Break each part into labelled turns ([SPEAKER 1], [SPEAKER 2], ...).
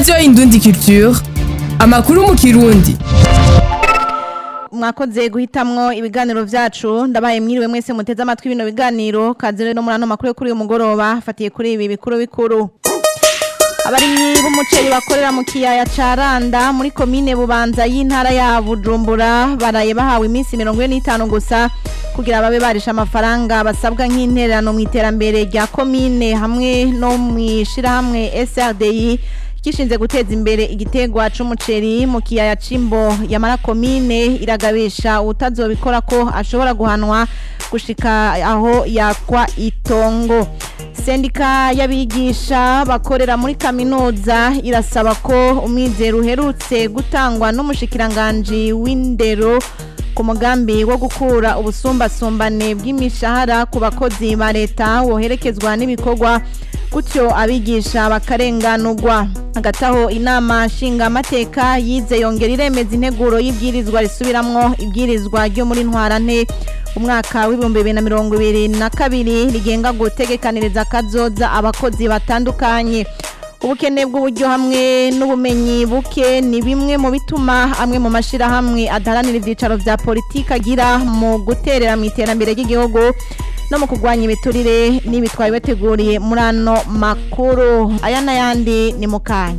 [SPEAKER 1] radiyo indundi culture amakuru mu kirundi
[SPEAKER 2] mwakoze guhitamwo ibiganiro vyacu ndabaye mwiriwe mwese muteze amatwi bino biganiro kazire no muri ano makuru yo kuri uyu mugoroba fatiye kuri ibi bikuru bikuru abarimyi b'umuceri bakorera mu kiyaya ca Randa muri komine Bubanza y'intara ya Bujumbura baraye bahawe iminsi 45 gusa kugira babe barisha amafaranga basabwa nk'intererano mu iterambere rya komine hamwe no mwishira hamwe SRDI kishinze guteza imbere igitegwa c'umuceri mu kiyaya cimbo yamara komine iragabisha utazobikora ko ashobora guhanwa gushika aho yakwa itongo sendika y'abigisha bakorera muri kaminuza irasaba ko umwizero uherutse gutangwa n'umushikiranganji w'indero ku mugambi wo gukura ubusumbasumbane bw'imishahara ku bakozi ba leta woherekezwa n'ibikorwa gutyo abigisha bakarenganurwa hagati aho inama nshingamateka yize yongera iremeza integuro y'ibwirizwa risubiramwo ibwirizwa ryo muri ntwarante umwaka w'ibihumbi bibiri na mirongo ibiri na kabiri rigenga gutegekaniriza akazoza abakozi batandukanye ubukene bw'uburyo hamwe n'ubumenyi buke ni bimwe mu bituma amwe mu mashyirahamwe adaharanira ibyicaro bya politiki agira mu guterera mu iterambere ry'igihugu no mu kurwanya ibiturire n'ibi twari bateguriye muri ano makuru aya n'ayandi ni mu kanya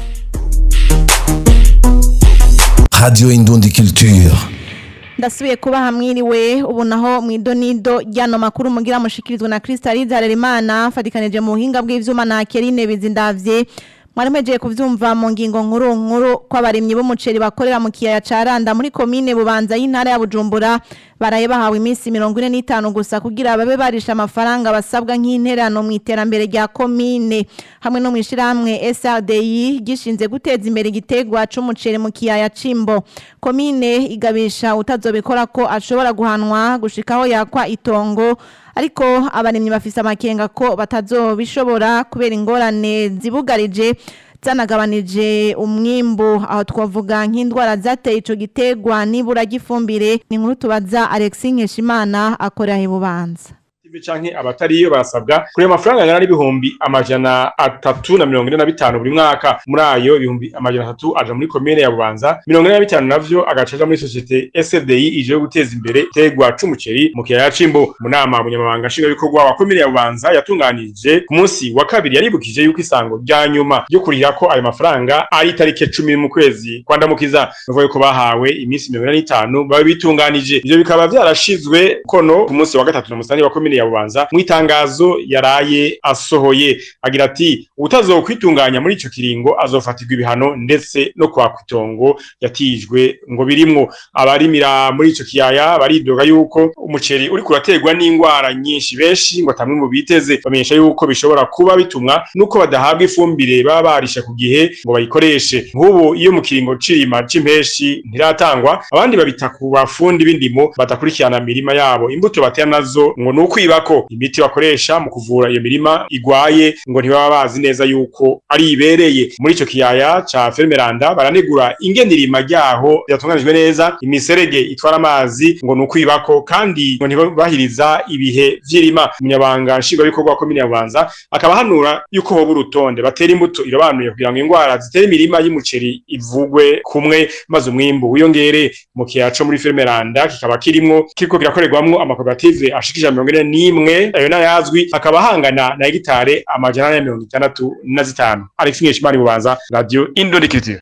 [SPEAKER 3] Radio Indundi Culture.
[SPEAKER 2] ndasubiye kuba hamwiriwe ubu naho mu idonido ry'ano makuru mugira mushikirizwa na Crystalise Harerimana fatikanije mu buhinga bw'ivyuma na Kerine Bizindavye mwari mpejeje kuvyumva mu ngingo nkuru nkuru ko abarimyi b'umuceri bakorera mu kiyaya ca Randa muri komine Bubanza y'intara ya Bujumbura baraye bahawe iminsi 45 gusa kugira babe barisha amafaranga basabwa nk'interano mu iterambere rya komine hamwe no mwishirahamwe SRDI gishinze guteza imbere igitegwa c'umuceri mu kiyaya cimbo komine igabisha utazobikora ko ashobora guhanwa gushikaho yakwa itongo ariko abarimyi bafise amakenga ko batazobishobora kubera ingorane zibugarije zanagabanije umwimbu aho twavuga nk'indwara zateye ico gitegwa nibura gifumbire ni nkuru tubaza Alexis Nkeshimana akorera ibubanza
[SPEAKER 4] canke abatariyo barasabwa kuri ayo mafaranga angana n'ibihumbi amajana atatu na mirongo ine na bitanu buri mwaka muri ayo ibihumbi amajana atatu aja muri komine ya bubanza mirongo ine na bitanu navyo agaca aja muri sosiyete SDI ije yo guteza imbere tegwa c'umuceri mu kiyaya c'imbo mu nama umunyamabanga nshingwabikorwa wa komine ya bubanza yatunganije ku munsi wa kabiri yaribukije yuko isango rya nyuma ryo kurira ko ayo mafaranga ari itarike cumi mu kwezi kwa ndamukiza bivuga yuko bahawe iminsi mirongo ine n'itanu babe bitunganije ivyo bikaba vyarashizwe kono ku munsi wa gatatu na musitani wa komine ya bubanza mu itangazo yaraye asohoye agira ati utazokwitunganya muri ico kiringo azofatirwa ibihano ndetse no kwa kwitongo yatijwe ngo birimwo abarimira muri ico kiyaya baridoga yuko umuceri uri kuraterwa n'ingwara nyinshi benshi ngo atamwe mu biteze bamenyesha yuko bishobora kuba bitumwa nuko badahabwa ifumbire baba barisha ku gihe ngo bayikoreshe nk'ubu iyo mu kiringo c'irima c'impeshi ntiratangwa abandi babita ku bafundi b'indimo badakurikirana mirima yabo imbuto batera nazo ngo ni ukwiba ko imiti bakoresha mu kuvura iyo mirima igwaye ngo ntibaba bazi neza yuko ari ibereye muri ico kiyaya ca Fermeranda baranegura ingene irima ryaho ryatunganijwe neza imiserege itwara amazi ngo ni ukwibako kandi ngo ntibahiriza ibihe vy'irima umunyabanga nshingwabikorwa wa komine ya Bubanza akaba hanura yuko hoba urutonde batera imbuto irobanuye kugira ngo ingwara zitera imirima y'umuceri ivugwe kumwe maze umwimbu wiyongere mu kiyaya co muri Fermeranda kikaba kirimwo kiriko kirakorerwamwo amakoperative ashikije mirongo ine n'imwe ayo n'ayazwi akaba ahangana na hegitare amajana ane na mirongo itandatu na zitanu Alex Nkeshimana Bubanza Radio Indonekiritiyo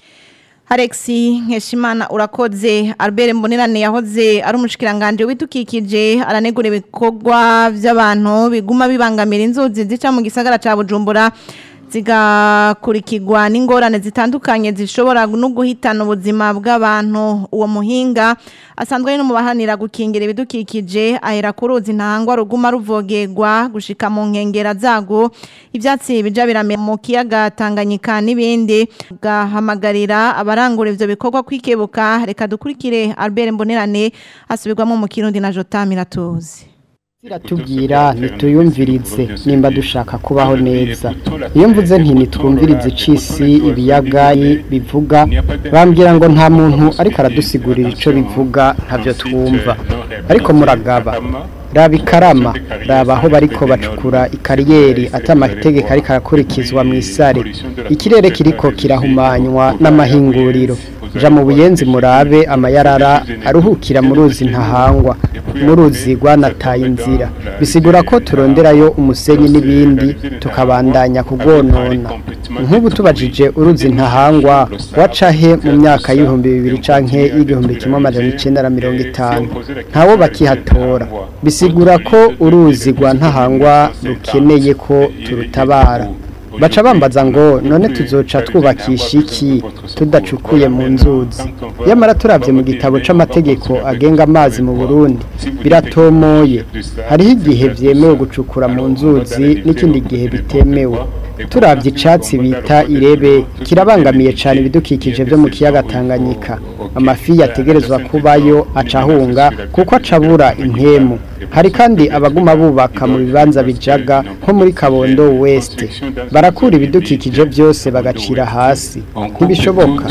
[SPEAKER 2] Alexi Nkeshimana urakoze Albert Mbonerane yahoze ari umushikiranganje w'itukikije aranegura ibikorwa by'abantu biguma bibangamira inzuzi zica mu gisagara ca Bujumbura zigakurikirwa n'ingorane zitandukanye zishobora no guhitana ubuzima bw'abantu uwo muhinga asanzwe ari no mu bahanira gukingira ibidukikije ahera ku ruzi ntangwa ruguma ruvogerwa gushika mu nkengera zago ibyatsi bija birame mu kiyaga Tanganyika n'ibindi gahamagarira abarangura ivyo bikorwa kwikebuka reka dukurikire Albert Mbonerane asubirwamo mu Kirundi na Jota Miratuzi
[SPEAKER 5] Siratubwira nituyumvirize nimba dushaka kubaho neza iyo mvuze nti nitwumvirize icisi ibiyaga bivuga bambwira ngo nta muntu ariko aradusigurira ico bivuga ntavyo twumva ariko muragaba raba ikarama raba aho bariko bacukura ikariyeri ata amategeko ariko arakurikizwa mu isare ikirere kiriko kirahumanywa n'amahinguriro ja mu buyenzi murabe amayarara aruhukira mu ruzi ntahangwa mu ruzi rwanataye inzira bisigura ko turonderayo umusenyi n'ibindi tukabandanya kugwonona nk'ubu tubajije uruzi ntahangwa waca he mu myaka y'ibihumbi bibiri canke y'igihumbi kimwe amajana icenda na mirongo itanu ntawo bakihatora bisigura ko uruzi rwa ntahangwa rukeneye ko turutabara baca bambaza ngo none tuzoca twubakisha iki tudacukuye mu nzuzi yamara turabye mu gitabo c'amategeko agenga amazi mu Burundi biratomoye hariho igihe vyemewe gucukura mu nzuzi n'ikindi gihe bitemewe turabye icatsi bita irebe kirabangamiye cyane ibidukikije byo mu kiyaga Tanganyika amafi yategerezwa kubayo acahunga kuko acabura impemu hari kandi abaguma bubaka mu bibanza bijaga nko muri Kabondo West barakura ibidukikije byose bagacira hasi ntibishoboka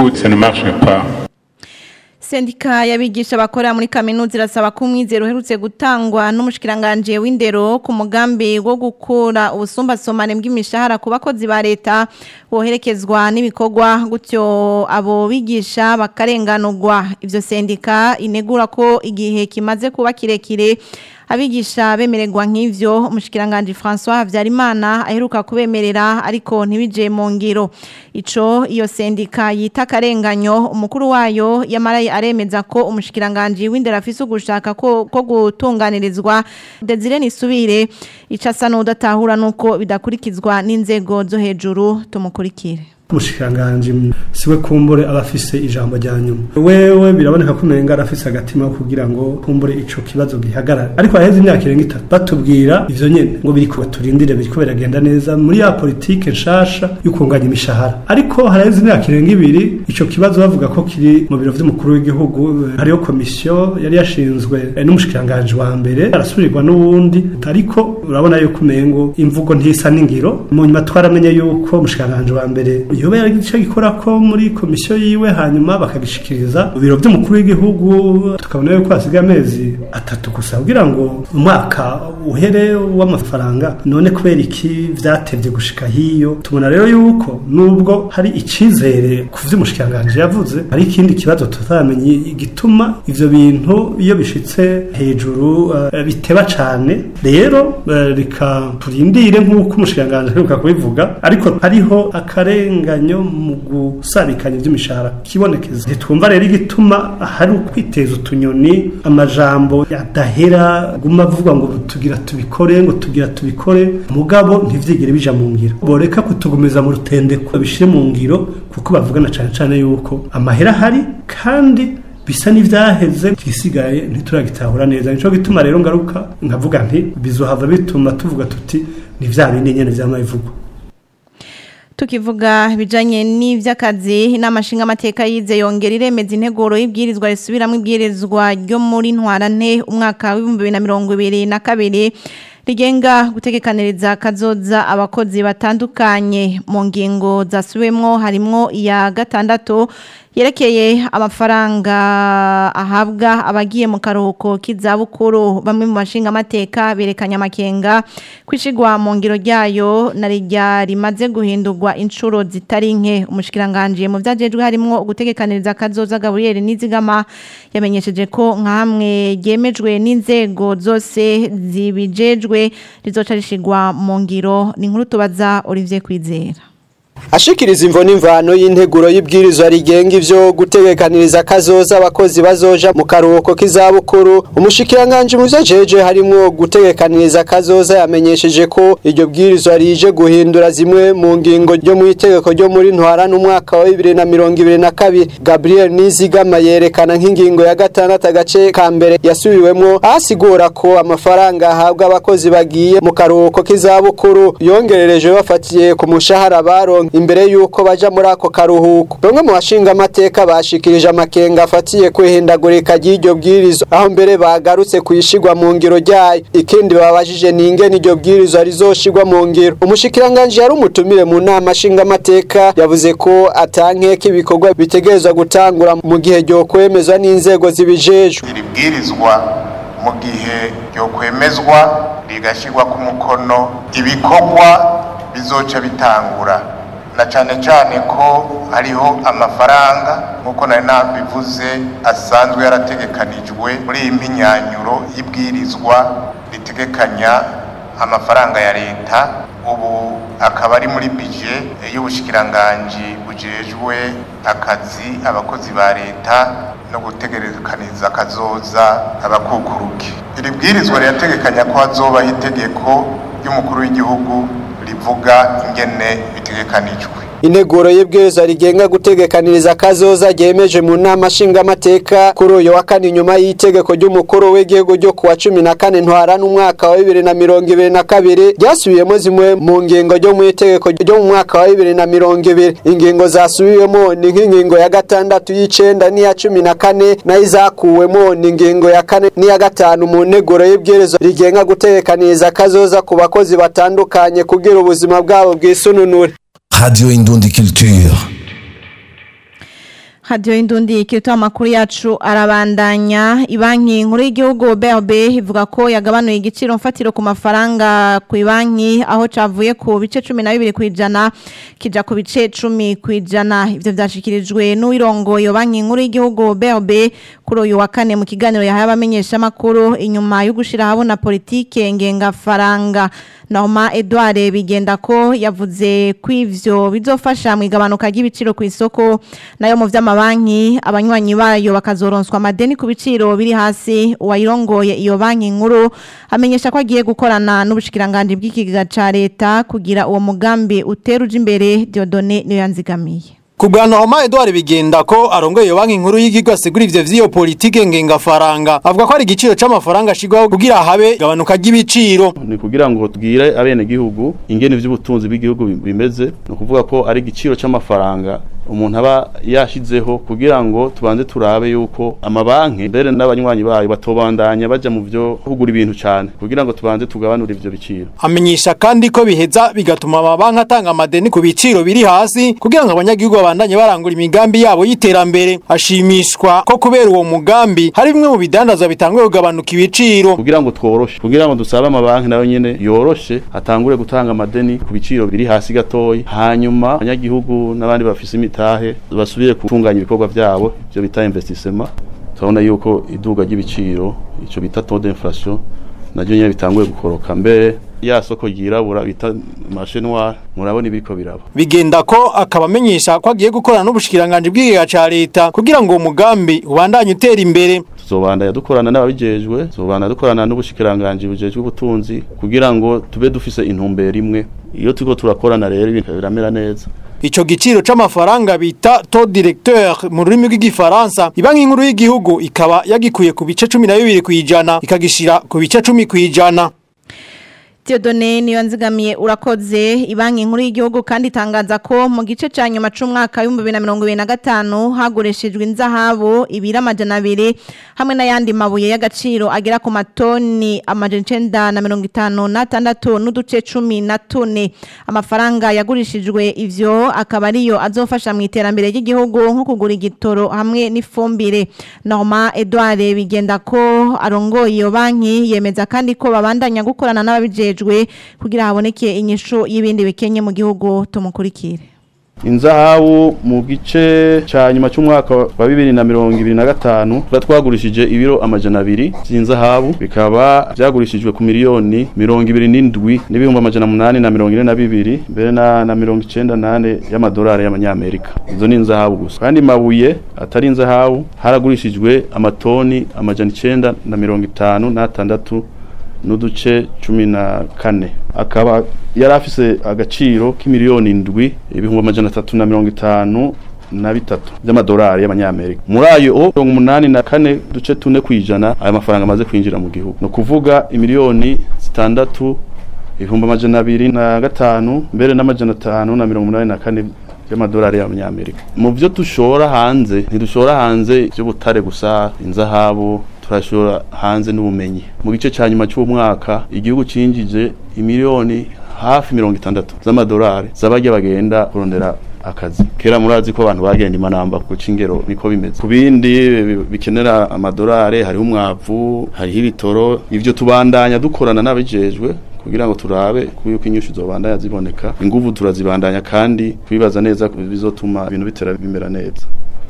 [SPEAKER 2] Sendika yabigisha bakorera muri kaminuza irasaba ko umwizero uherutse gutangwa n'umushikiranganje w'indero ku mugambi wo gukura ubusumbasomane bw'imishahara ku bakozi ba leta woherekezwa n'ibikorwa gutyo abo bigisha bakarenganurwa ivyo sendika inegura ko igihe kimaze kuba kirekire abigisha bemererwa nk'ivyo umushikiranganje François Havyarimana aheruka kubemerera ariko ntibije mu ngiro ico iyo sendika yita karenganyo umukuru wayo yamaraye aremeza ko umushikiranganje w'indera afise ugushaka ko, ko gutunganirizwa Desire Nisubire icasa n'udatahura nuko bidakurikizwa n'inzego zo hejuru tumukurikire
[SPEAKER 6] umushikiranganje siwe kumbure abafise ijambo rya nyuma wewe biraboneka ko umenga arafise agatima kugira ngo kumbure ico kibazo gihagarara ariko haheze imyaka irenga itatu batubwira ivyo nyene ngo biriko turindire biriko biragenda neza muri ya politike nshasha y'ukunganya imishahara ariko haraheze imyaka irenga ibiri ico kibazo bavuga ko kiri mu biro vy'umukuru w'igihugu hariyo komisiyo yari yashinzwe n'umushikiranganje wa mbere arasubirirwa n'uwundi ariko urabona yuko umengo imvugo ntisa n'ingiro mu nyuma twaramenye yuko umushikiranganje wa mbere yoba yari igice gikora ko muri komisiyo yiwe hanyuma bakagishikiriza mu biro by'umukuru w'igihugu tukabona yuko hasigaye amezi atatu gusa kugira ngo umwaka uhere w'amafaranga none kubera iki vyatevye gushika hiyo tubona rero yuko nubwo hari icizere ku vy'umushikiranganje yavuze hari ikindi kibazo tutamenye igituma ivyo bintu iyo bishitse hejuru uh, biteba cane rero uh, rika turindire nk'uko umushikiranganje aheruka kubivuga ariko hariho akarenga ganyo mu gusabikanya by'imishahara kibonekeza ntitwumva rero igituma hari ukwiteza utunyoni amajambo yadahera guma avuga ngo tugira tubikore ngo tugira tubikore mugabo ntivyigire bija mu ngiro boreka kutugumiza mu rutendeko bishire mu ngiro kuko bavugana cane cane yuko amahera hari kandi bisa n'ivyaheze gisigaye ntituragitahura neza nico gituma rero ngaruka nkavuga nti bizohava bituma tuvuga tuti ni vya bindi nyene vy'amavugwa
[SPEAKER 2] tukivuga bijanye n'ivy'akazi n'amashinga amateka yize yongera iremeza integuro y'ibwirizwa risubiramo ibwirizwa ryo muri ntwarante umwaka w'ibihumbi bibiri na mirongo ibiri na kabiri rigenga gutegekaniriza kazoza abakozi batandukanye mu ngingo zasubiwemwo harimwo iya gatandatu yerekeye amafaranga ahabwa abagiye mu karuhuko k'izabukuru bamwe mu bashinga amateka berekanye amakenga kwishigwa mu ngiro ryayo na rijya rimaze guhindurwa inshuro zitari nke umushikiranganje mu byagejwe harimo gutegekaniriza kazoza Gabriel Nizigama yamenyesheje ko nka hamwe yemejwe n'inzego zose zibijejwe rizoca rishigwa mu ngiro ni nkuru tubaza Olivier Kwizera
[SPEAKER 7] ashikiriza imvo n'imvano y'integuro y'ibwirizwa rigenga ivyo gutegekaniriza kazoza abakozi bazoja mu karuhuko k'izabukuru umushikiranganje mu vyajeje harimwo gutegekaniriza kazoza yamenyesheje ko iryo bwirizwa rije guhindura zimwe mu ngingo ryo mu itegeko ryo muri ntwara n'umwaka wa bibiri na mirongo ibiri na kabiri gabriel nizigama yerekana nk'ingingo ya gatandatu agace ka mbere yasubiwemwo ahasigura ko amafaranga ahabwa abakozi bagiye mu karuhuko k'izabukuru yongerereje bafatiye ku mushahara baronke imbere yuko baja muri ako karuhuko bamwe mu bashinga amateka bashikirije amakenga afatiye kwihindagurika ry'iryo bwirizwa aho mbere bagarutse kuyishigwa mu ngiro ryayo ikindi babajije ni ingene iryo bwirizwa rizoshigwa mu ngiro umushikiranganje yari umutumire mu nama nshinga amateka yavuze ko atankeka ibikorwa bitegerezwa gutangura mu gihe ryo kwemezwa n'inzego zibijejwe
[SPEAKER 8] iri bwirizwa mu gihe ryokwemezwa rigashyirwa ku mukono ibikorwa bizoca bitangura na cyane cyane ko hariho amafaranga nk'uko nari nabivuze asanzwe yarategekanijwe muri iyi mpinyanyuro y'ibwirizwa ritegekanya amafaranga ya leta ubu akaba ari muri bije y'ubushikiranganji bujejwe akazi abakozi ba leta no gutegerekaniza kazoza abakukuruke iri bwirizwa rirategekanya ko hazobaho itegeko ry'umukuru w'igihugu rivuga ingene bitegekanijwe
[SPEAKER 7] integuro y'ibwirizwa rigenga gutegekaniriza kazoza ryemeje mu nama nshingamateka kuri uyu wa kane nyuma y'itegeko ry'umukuru w'igihugu ryo kuwa cumi na kane ntwara n'umwaka wa bibiri na mirongo ibiri na kabiri ryasubiyemo zimwe mu ngingo ryo mu itegeko ryo mu mwaka wa bibiri na mirongo ibiri ingingo zasubiwemo ni nk'ingingo ya gatandatu y'icenda n'iya cumi na kane nayo izakuwemo ni ingingo ya kane n'iya gatanu mu nteguro y'ibwirizwa rigenga gutegekaniriza kazoza ku bakozi batandukanye kugira ubuzima bwabo bwisununure
[SPEAKER 3] Radio Indundi Culture.
[SPEAKER 2] hadiyo y'indundi ikirito amakuru yacu arabandanya ibanki nkuru y'igihugu BRB ivuga ko yagabanuye igiciro mfatiro ku mafaranga ku banki aho cavuye ku bice cumi na bibiri ku ijana kija ku bice cumi ku ijana ivyo vyashikirijwe n'uwirongo iyo banki nkuru y'igihugu BRB kuri uyu wa kane mu kiganiro yahaye abamenyeshamakuru inyuma yo gushira habona politike ngengafaranga Norma Edouard bigenda ko yavuze ko ivyo bizofasha mu igabanuka ry'ibiciro ku isoko nayo mu vy'amabanki abanywanyi bayo bakazoronswa amadeni ku biciro biri hasi uwayirongoye iyo banki nkuru amenyesha ko agiye gukorana n'ubushikiranganje bw'ikigega ca leta kugira uwo mugambi uteruje imbere Diodone niyo yanzigamiye
[SPEAKER 9] Kubwana Homa Edouard bigenda ko arongoye iyo banki nkuru y'igihugu asigura ivyo vy'iyo politike ngengafaranga avuga ko ari igiciro c'amafaranga ashigwaho kugira habe gabanuka ry'ibiciro
[SPEAKER 10] ni kugira ngo tubwire abene gihugu ingene vy'ubutunzi bw'igihugu bimeze no kuvuga ko ari igiciro c'amafaranga umuntu aba yashizeho kugira ngo tubanze turabe yuko amabanki mbere n'abanywanyi bayo batobandanya baja mu vyo kugura ibintu cyane kugira ngo tubanze tugabanure ivyo biciro
[SPEAKER 9] amenyesha kandi ko biheza bigatuma amabanki atanga amadeni ku biciro biri hasi kugira ngo abanyagihugu babandanye barangura imigambi yabo y'iterambere ashimishwa ko kubera uwo mugambi hari bimwe mu bidandazwa bitanguye kugabanuka ibiciro
[SPEAKER 10] kugira ngo tworoshe kugira ngo dusabe amabanki nayo nyene yoroshe atangure gutanga amadeni ku biciro biri hasi gatoyi hanyuma abanyagihugu n'abandi bafise imitahe basubire gutunganya ibikorwa byabo ibyo bita investissement turabona yuko iduga ry'ibiciro ico bita taux d'inflation naryo nyene bitanguye gukoroka mbere ya soko ryirabura bita marché noir murabona ibiriko biraba
[SPEAKER 9] bigenda ko akaba amenyesha ko agiye gukorana n'ubushikiranganje bw'ikigega ca leta kugira ngo uwo mugambi ubandanye utera imbere
[SPEAKER 10] tuzobandanya dukorana n'ababijejwe tuzobandanya dukorana n'ubushikiranganje bujejwe ubutunzi kugira ngo tube dufise intumbero imwe iyo turiko turakorana rero ibintu biramera neza
[SPEAKER 9] Ico giciro c'amafaranga bita taux directeur mu rurimi rw'igifaransa ibanki nkuru y'igihugu ikaba yagikuye ku bice 12 kwijana ikagishira ku bice 10 kwijana
[SPEAKER 2] Theodone niyo nzigamiye urakoze ibanki nkuru y'igihugu kandi itangaza ko mu gice ca nyuma c'umwaka wa 2025 hagurishijwe inzahabu ibira amajana abiri hamwe n'ayandi mabuye y'agaciro agera ku matoni amajana icenda na mirongo itanu n'atandatu n'uduce cumi na tune amafaranga yagurishijwe ivyo akaba ariyo azofasha mu iterambere ry'igihugu nko kugura igitoro hamwe n'ifumbire Norma Edouard bigenda ko arongoye iyo banki yemeza kandi ko babandanya gukorana n'ababije bijejwe kugira haboneke inyishu y'ibindi bikenye mu gihugu tumukurikire
[SPEAKER 10] inzahabu mu gice ca nyuma c'umwaka wa bibiri na mirongo ibiri na gatanu tuba twagurishije ibiro amajana abiri vy'inzahabu bikaba vyagurishijwe ku miliyoni mirongo ibiri n'indwi n'ibihumbi amajana munani na mirongo ine na bibiri mbere na, na mirongo icenda nane y'amadolari y'amanyamerika izo ni inzahabu gusa kandi mabuye atari inzahabu haragurishijwe amatoni amajana icenda na mirongo itanu n'atandatu n'uduce cumi na kane akaba yari afise agaciro k'imiliyoni indwi ibihumbi amajana atatu na mirongo itanu na bitatu by'amadolari y'amanyamerika muri ayo mirongo umunani na kane duce tune kwijana ayo mafaranga amaze kwinjira mu gihugu ni ukuvuga imiliyoni zitandatu ibihumbi amajana abiri na gatanu mbere n'amajana atanu na mirongo umunani na kane y'amadolari y'amanyamerika mu byo dushora hanze ntidushora hanze by'ubutare gusa inzahabu turashora hanze n'ubumenyi mu gice cya nyuma cy'umwaka igihugu cinjije imiliyoni hafi mirongo itandatu z'amadolari z'abajya bagenda kurondera akazi kera murazi ko abantu bagenda imanamba ku cingero niko bimeze ku bindi bi- bikenera amadolari hariho umwavu hariho ibitoro ivyo tubandanya dukorana n'abijejwe kugira ngo turabe ko yuko inyishu zobandanya ziboneka inguvu turazibandanya kandi kwibaza neza bizotuma ibintu bitera bimera neza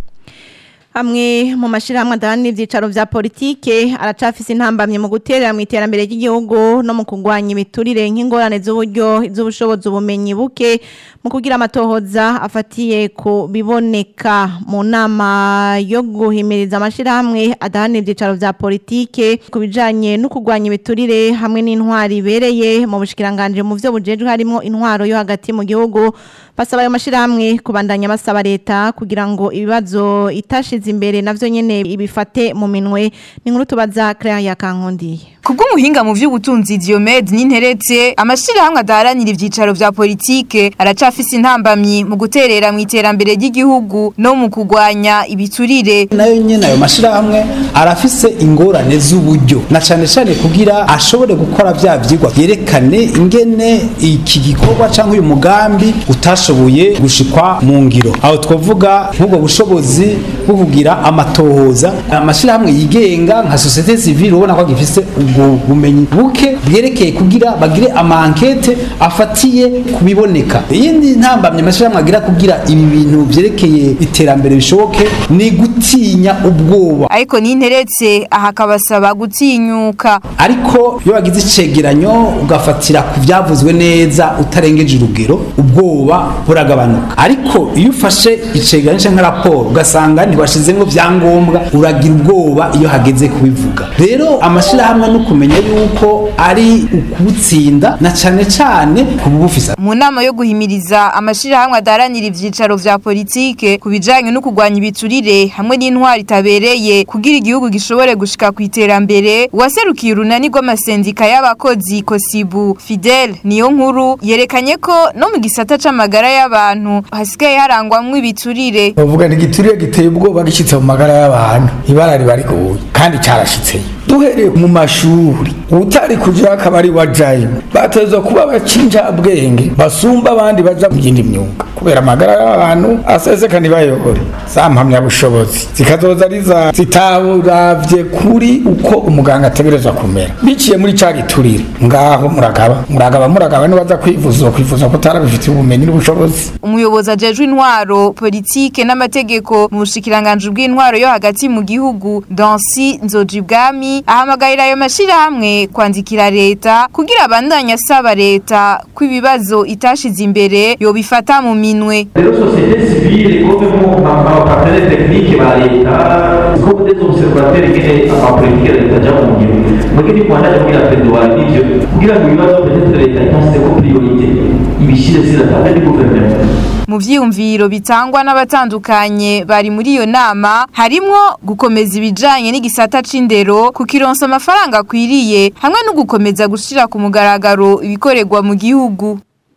[SPEAKER 2] Amwe mu mashirahamwe adahana ivyicaro vya politike aracafise intambamye mu guterera mu iterambere ry'igihugu no mu kugwanya ibiturire nk'ingorane z'uburyo z'ubushobozi ubumenyi buke mu kugira amatohoza afatiye ku biboneka mu nama yo guhimiriza amashirahamwe adahana ivyicaro vya politike ku bijanye no kugwanya ibiturire hamwe n'intwari ibereye mu bushikiranganje mu vyo bujejwe harimo intwaro yo hagati mu gihugu basaba ayo mashirahamwe kubandanya basaba leta kugira ngo ibibazo itashize imbere navyo nyene ibifate mu minwe ni nkuru tubaza Claire Yakankundiye
[SPEAKER 11] Kubw'umuhinga mu vy'ubutunzi Diomed n'interetse amashirahamwe adaharanira ivyicaro vya politike aracafise intambamyi mu guterera mu iterambere ry'igihugu no mu kugwanya ibiturire
[SPEAKER 12] nayo nyene ayo mashirahamwe arafise ingorane z'uburyo na cane cane kugira ashobore gukora vya vyigwa yerekane ingene iki gikorwa canke uyu mugambi utashoboye gushikwa mu ngiro aho twavuga nk'ubwo bushobozi bwo kugira amatohoza amashirahamwe yigenga nka societe civile ubona ko gifise ubwo bumenyi buke bwerekeye kugira bagire amankete afatiye kubiboneka iyindi ntambamye amashirahamwe agira kugira ibi bintu vyerekeye iterambere bishoboke ni gutinya ubwoba
[SPEAKER 11] ariko n'interetse aha akabasaba gutinyuka
[SPEAKER 12] ariko iyo wagize icegeranyo ugafatira ku byavuzwe neza utarengeje urugero ubwoba buragabanuka ariko iyo ufashe icegeranyo cyangwa raporo ugasanga ntibashizemo vyangombwa uragira ubwoba iyo hageze kubivuga rero amashirahamwe no kumenya yuko ari ukubutsinda na cane cane kubufisa
[SPEAKER 11] mu nama yo guhimiriza amashirahamwe adaharanira ivyicaro vya politike ku bijanye no kugwanya ibiturire hamwe n'intwari itabereye kugira igihugu gishobore gushika ku iterambere uwaserukiye urunani rw'amasendika y'abakozi kosibu fidel niyo nkuru yerekanye ko no mu gisata c'amagara y'abantu hasigaye harangwamwo ibiturire
[SPEAKER 13] bavuga ni igiturire giteye ubwoba gishyitse mu magara y'abantu ibara riba riguye kandi cyarashitseyo duhereye mu mashuri utari kuja akaba ari wajayo batezwa kuba bacinjabwenge basumba abandi baja mu yindi myuga kubera amagara y'abantu aseseka ntibayobore za mpamyabushobozi zikazoza riza zitaburavye kuri uko umuganga ategerezwa kumera biciye muri ca giturire ngaho muragaba muragaba muragaba nibaza kwivuza kwivuza ko utarabifitiye ubumenyi n'ubushobozi
[SPEAKER 11] umuyobozi ajejwe intwaro politike n'amategeko mu bushikiranganje bw'intwaro yo hagati mu gihugu Dansi Nzojibwami ahamagarira ayo mashirahamwe kwandikira leta kugira abandanye asaba leta ko ibibazo itashize imbere yobifata mu minwe
[SPEAKER 14] rero sosiyete sivile comme abapartenere tekinike ba leta comme des observateurs ingene amapolitike ya leta aja mu ngiro muge ni kubandaje kugira pedowari n'ivyo kugira ngo ibibazo peut-être leta itanse ko priorite ibishire ziratabwa ni guverinoma
[SPEAKER 11] mu vyiyumviro bitangwa n'abatandukanye bari muri iyo nama harimwo gukomeza ibijanye n'igisata c'indero kukironsa amafaranga akwiriye hamwe no gukomeza gushira ku mugaragaro ibikorerwa mu gihugu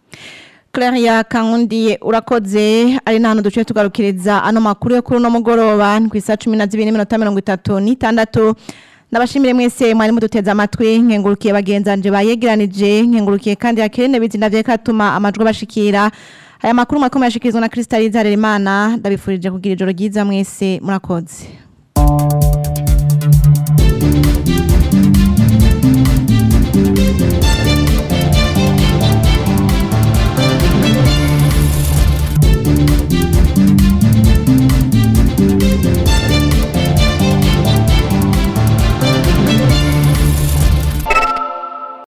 [SPEAKER 2] Claire ya kangundiye urakoze ari nahano duce tugarukiriza ano makuru yo kuri no mugoroba ku isa 12:36 Nabashimire mwese mwari muduteza amatwi nkengurukiye bagenzanje bayegeranije nkengurukiye kandi akirene bizinda vye katuma amajwi bashikira aya makuru mwakomeye ashikirizwa na Kristaliza Harerimana ndabifurije kugira ijoro ryiza mwese murakoze